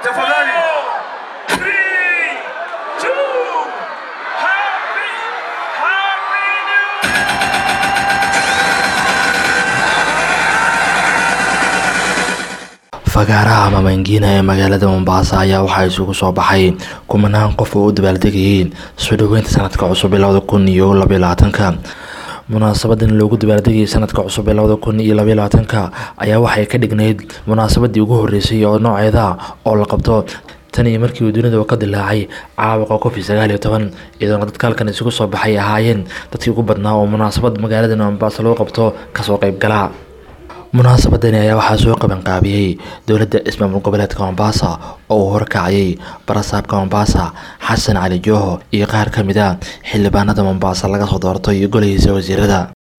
Tafadhali. Three, two, happy, happy new fagaaraha mamangiina ee magaalada mombasa ayaa waxaa isugu soo baxay kumanaan qof oo u dabaaldegayeen soo dhoweynta sanadka cusub ee labada kun iyo labaiyo labaatanka munaasabadan loogu dabaaldegayay sanadka cusub ee labada kun iyo labaiyo labaatanka ayaa waxay ka dhignayd munaasabadii ugu horeysay oo nooceeda oo la qabto tan iyo markii uu dunida ka dilaacay caabuqa covid sagaal iyo toban iyadoona dadka halkan isugu soo baxay ahaayeen dadkii ugu badnaa oo munaasabad magaalada mombasa lagu qabto kasoo qeybgala munaasabadani ayaa waxaa soo qabanqaabiyey dowladda ismaamul goboleedka mombasa oo uu horkacayay barasaabka mombasa xasan cali jooho iyo qaar ka mid a xildhibaanada mombasa laga soo doortay iyo golahiisa wasiirada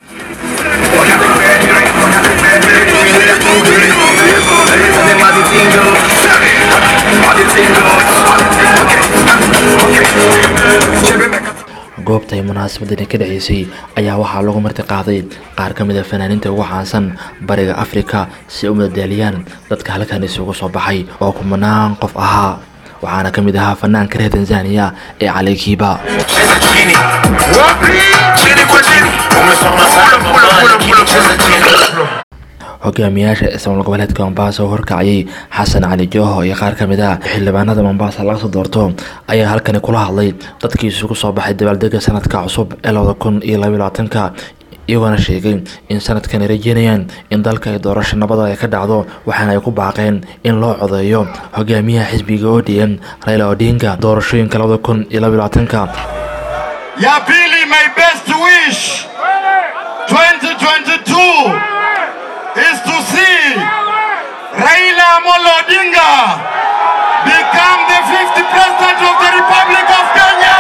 goobta ay munaasabadani ka dhaceysay ayaa waxaa lagu marti qaaday qaar ka mid a fanaaniinta ugu caansan bariga afrika si ay u madadaaliyaan dadka halkan isugu soo baxay oo kumanaan qof ahaa waxaana ka mid ahaa fanaanka reer tanzania ee cali kiiba hogaamiyaasha ismaamul goboleedka mombasa oo horkacayay xasan cali jooho iyo qaar ka mid ah xildhibaanada mombasa laga soo doorto ayaa halkani kula hadlay dadkii isugu soo baxay dabaaldega sanadka cusub ee labada kun iyo labaiyo labaatanka iyagoona sheegay in sanadkan ay rajeynayaan in dalka ay doorasho nabada ay ka dhacdo waxaana ay ku baaqeen in loo codeeyo hogaamiyaha xisbiga odm raila odinga doorashooyinka labada kun iyo labaiyo labaatanka Ya pili, my best wish 2022 is to see Raila Amolo Odinga become the 50th president of the Republic of Kenya.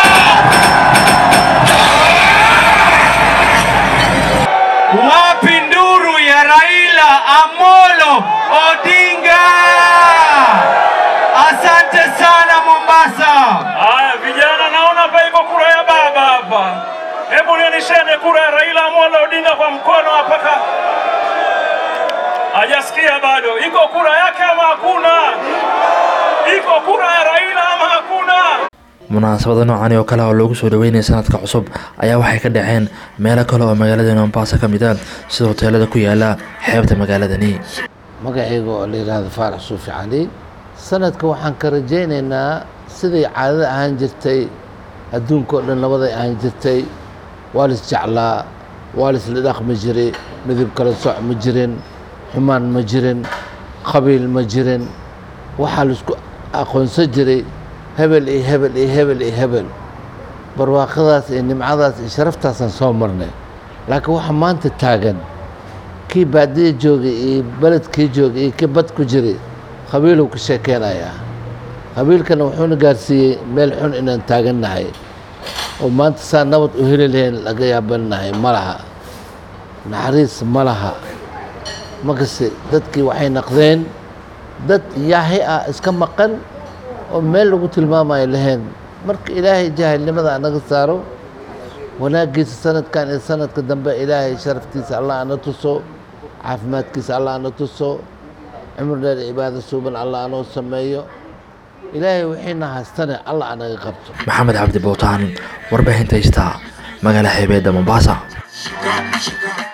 Wapi nduru ya Raila Amolo Odinga? Asante sana Mombasa. Haya vijana, naona hapa iko kura ya baba hapa. Hebu nionesheni kura ya Raila Amolo Odinga kwa mkono hapa. ka- Hajasikia bado. Iko kura yake ama hakuna? Iko kura ya Raila ama hakuna? munaasabada noocan oo kale oo loogu soo dhaweynaya sanadka cusub ayaa waxay ka dhaceen meelo kale oo magaalada mombasa ka mid a sida hoteelada ku yaala xeebta magaaladani magacayga oo la yidhaahdo faarax suufi cali sanadka waxaan ka rajaynaynaa siday caadada ahaan jirtay adduunka oo dhan nabaday ahaan jirtay waa lis jeclaa waa lisla dhaqmi jiray midib kala soc ma jirin xumaan ma jirin qabiil ma jirin waxaa laisku aqoonsan jiray hebel iyo hebel iyo hebel iyo hebel barwaaqadaas iyo nimcadaas iyo sharaftaasaan soo marnay laakiin waxa maanta taagan kii baadiya joogay iyo beledkii joogay iyo kii bad ku jiray qabiiluu ka sheekeynayaa qabiilkana wuxuuna gaarsiiyey meel xun inaan taagannahay oo maanta saa nabad u heli lahayn laga yaabanahay ma laha naxariis ma laha markase dadkii waxay naqdeen dad yaahi ah iska maqan oo meel lagu tilmaamayo lahayn marka ilaahay jaahilnimada anaga saaro wanaaggiisa sanadkan iyo sanadka dambe ilaahay sharaftiisa allah ana tuso caafimaadkiisa allah ana tuso cumr dheer cibaado suuban allah anoo sameeyo ilaahay wixiina haystane allah anaga qabto maxamed cabdi bowtaan warbaahinta haysta magaala xeebeedda mombasa Sugar, sugar.